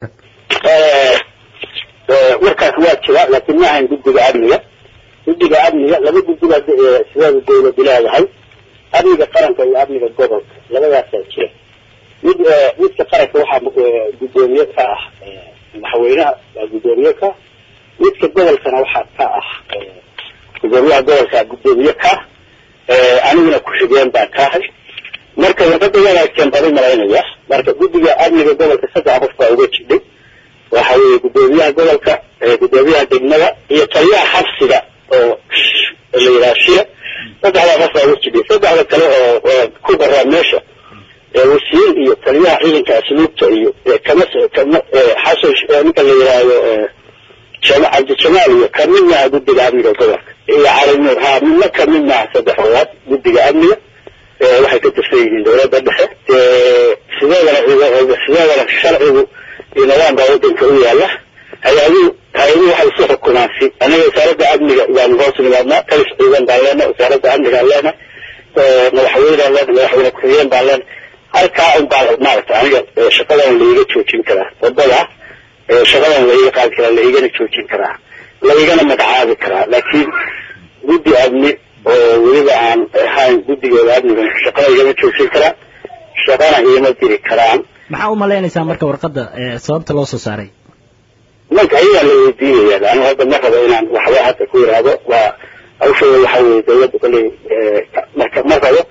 warkaas waa jira laakiin ma ahayn guddiga amniga guddiga amniga laba guddiga sideeda dawladu leedahay amniga qaranka iyo amniga gobolka labadaasaa jira mid midka qaranka waxaa guddoomiye ka ah madaxweynaha waa guddoomiye ka midka gobolkana waxaa ka ah guddoomiyaha gobolka guddoomiye ka aniguna ku-xigeen baan ka ahay marka wadada wanaagsan baan u malaynaya marka guddiga amniga gobolka saddex qof baa uga jidhay waxa weeye guddoomiyaha gobolka guddoomiyaha degmada iyo taliyaha xabsiga oo la yidhaha shia saddexdaa qof baa uga jidhay saddexda kale oo ku daraa meesha wasiir iyo taliyaha ciidanka asluubta iyo kama kama xasan ninka la yidhaahdo cabdijamaal iyo kamid maaha guddiga amniga gobolka iyo cali nuur ha midna kamid maaha saddexdoodaad guddiga amniga waxay ka tirsan yihiin dawladda dhexe sideedana sideedana sharcigu iyo nidaam baa wadanka u yaala hay-aduhu hay-aduhu waxay isu xukumaan si anaga wasaaradda amniga baanu hoos nimaadnaa kalis ciidan baan leenahay wasaaradda amnigaan leenahay madaxweynaan leenahay madaxweyne ku-xigeen baan leenahay halkaa un baa maaragta aniga shaqadan laiga joojin karaa wadada shaqadan laiga qaadi karaa laigana joojin karaa laigana magacaabi karaa laakiin guddi amni oo weliba aan ahayn guddigooda amniga shaqada igama joojin karaa shaqana igama diri karaan maxaa u malaynaysaa marka warqadda sababta loo soo saaray marka ayagaa la weydiinaya anigu hadda ma rabo inaan waxba hadda ku yidhaahdo waa hawshooda waxa weye dawladda kolley marka ma rabo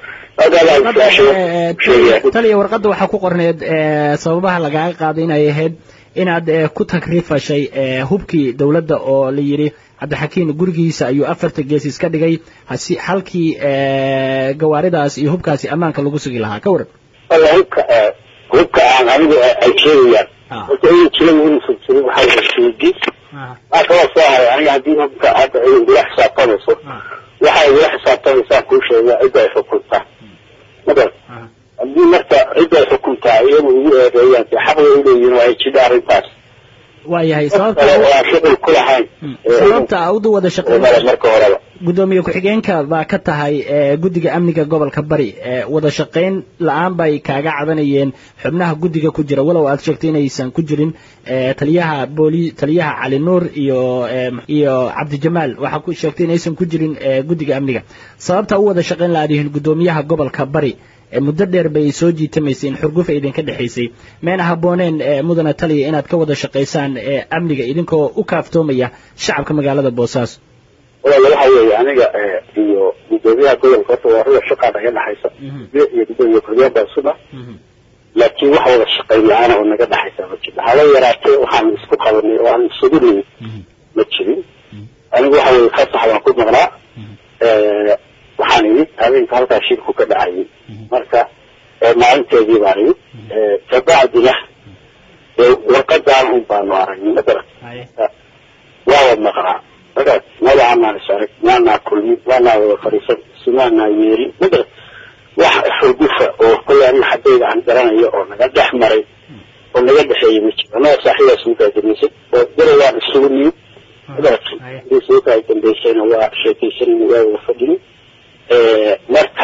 taliya warqadda waxaa ku qorneed sababaha lagaaga qaaday inay ahayd inaad ku takrifashay hubkii dawladda oo la yidhi cabdixakiin gurigiisa ayuu afarta gees iska dhigay hasi halkii gawaaridaas iyo hubkaasi ammaanka lagu sugi lahaa ka waran walla hubka hubka aan anigu ay sheegayaan horta inuu jiray inuusan jirin waxaa weye sheegi maa kaloo soo haray aniga haddii hubka hadda ay igula xisaabtamayso waxay igula xisaabtamaysaan kuu sheegaa cidda ay xukuntaa madar haddii marka cidda ay xukuntaa iyagu igu eedeeyaan dee xaq way uleeyihin waa ay jidha arrintaas waayahay sababta aan shuqul ku lahayn sababta udu wada shaqeyn marka horeba guddoomiye ku-xigeenka baa ka tahay guddiga amniga gobolka bari wada shaqayn la-aan bay kaaga cabanayeen xubnaha guddiga ku jira walow aad sheegtay inaysan ku jirin taliyaha booli taliyaha cali nuur iyo iyo cabdijamaal waxaa ku sheegtay inaysan ku jirin guddiga amniga sababta u wada shaqayn la-aad yihiin guddoomiyaha gobolka bari muddo dheer bay soo jiitamaysay in xurgufa idinka dhexaysay mayna habbooneen mudana taliya inaad ka wada shaqaysaan amniga idinkoo u kaaftoomaya shacabka magaalada boosaaso walaal waxa weeye aniga iyo guddoomiyaha gobolka horta waa ruux shaqaa naga dhexaysa iyo guddoomiye ku-xigeen baa isuna laakiin wax wada shaqayn la-aana oo naga dhexaysa ma jirto haba yaraatee waxaan isku qabanay oo aan isugu nimid ma jirin anigu waxa weye fasax baan ku maqnaa waxaan imid habeenka halkaa shirku ka dhacayay marka maalinteedii baan imid kabacdina warqadaan un baanu aragnay madara waa wad maqnaa markaas magacaanaan is arag maanaa kulmin maanaa wada fadhiisan sumaanaa yeelin madara wax xurgufa oo kolley aniga xaddayda aan garanayo oo naga dhex maray oo naga dhexeeyey ma jiro annaga saaxiidaas ugaa damaysay oo dara waan isugu nimid madarakii hadii sababta ay dambaysayna waa sheekaysanayna waa wada fadhinin marka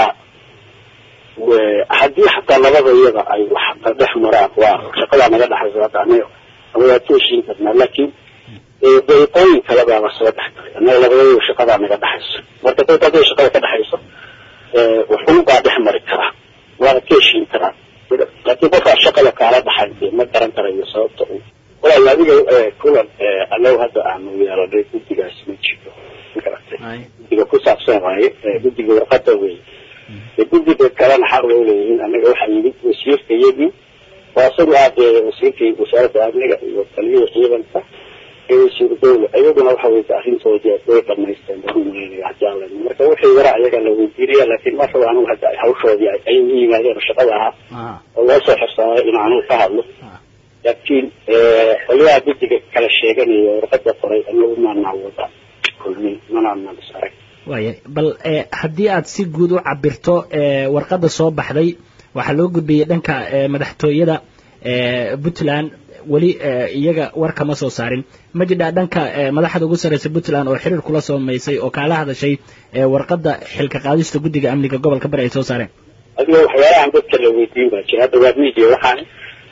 haddii xataa labada iyada ay wax dhex maraan waa shaqadaa naga dhexaysa hadda anaga waa ka heshiin karnaa laakiin dariiqooyin kale baa la soo dhex galay annaga labadayba shaqadaa naga dhexayso marka dadka hadday shaqada ka dhexayso wuxuun baa dhex mari karaa waana ka heshiin karaa laakiin qofkaa shaqada kaala dhaxay dee ma garan karayo sababta uu walaal adiga kulan anagu hadda aanu yeelanay guddigaas ma jiro magaragtay guddiga ku saabsan waaye guddiga warqada wey guddiga kalena xaq way uleeyihiin annaga waxaa yimid wasiirka iyagii waa isagu aad wasiirkii wasaaradda amniga iyo taliyada ciidanka iyo wasiir dawla iyaguna waxa weye arrintoodii way dhamaysteen baan umaleynaya jaalan marka wixii yara ayaga la weydiinaya laakiin markaba anigu hadda hawshoodii ay u yimaadeen shaqada ahaa oo loo soo xirsaamay in anugu ka hadlo laakiin qolyaha guddiga kala sheeganaya warqada qoray anagu maanaa wada kulmin manaanan is arag waaya bal haddii aad si guud u cabirto warqadda soo baxday waxaa loo gudbiyey dhanka madaxtooyada puntland weli iyaga war kama soo saarin ma jidhaa dhanka madaxda ugu sarreysa puntland oo xiriir kula soomaysay oo kaala hadashay warqadda xilka qaadista guddiga amniga gobolka bari ay soo saareen adiga waxyaalahan dadka la weydiin baa jira hadda waa media waxaan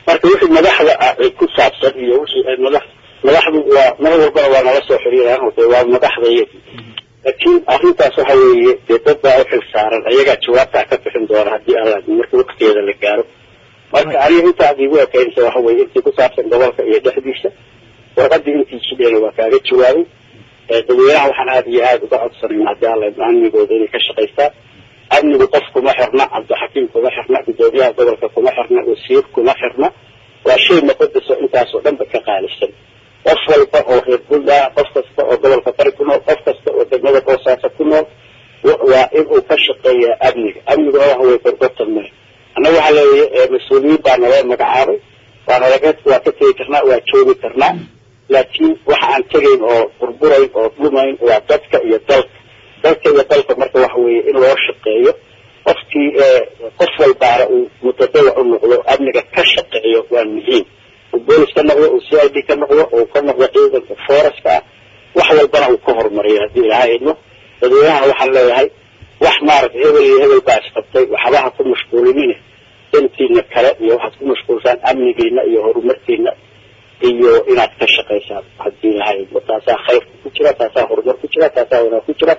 marka wixii madaxda ku saabsan iyo wixii madax madaxdu waa mar walbana waa nala soo xiriiraan oo dee waa madaxda iyagi laakiin arrintaas waxa weeye dee dad baa u xil saaran ayagaa jawaabtaa ka bixin doona haddii alla marka waktigeeda la gaaro marka aniga intaad igu ekaynaysa waxa weeye intii ku saabsan gobolka iyo dhexdiisa warqadii intii jidheena waa kaaga jawaabay dadweynaha waxaan aada iyo aada uga codsanayna haddii alla amnigooda inay ka shaqaystaan amnigu qof kuma xirna cabdixakiim kuma xirna gudoomiyaha gobolka kuma xirna wasiir kuma xirna waa shay muqadaso intaasoo dhan ba ka qaalisan qof walba oo reer puntland qof kasta oo gobolka bari ku nool qof kasta oo degmada boosaaso ku nool waa inuu ka shaqeeyaa amniga amniguna waxa weye gorgortan male annaga waxaa leeya mas-uuliyiin baa naloo magacaabay waa nalaga waa ka tegi karnaa waa joogi karnaa laakiin waxa aan tegayn oo burburayn oo dhumayn waa dadka iyo dalka dalka iyo dalka marka waxa weeye in loo shaqeeyo qofkii qof walbaana uu mutadawa u noqdo amniga ka shaqeeyo waa muhiim uu boolis ka noqdo uu c i d ka noqdo uu ka noqdo ciidanka foreska ah wax walbana uu ka horumariyo haddii ilaha idmo dadweynaha waxaan leeyahay wax maaragtay hebel iyo hebel baa isqabtay waxbaha ku mashquulinine dantiina kale iyo waxaad ku mashquulsaan amnigiina iyo horumarkiina iyo inaad ka shaqaysaan haddii ilaha idmo taasaa khayrka ku jira taasaa horumar ku jira taasaa wanaag ku jira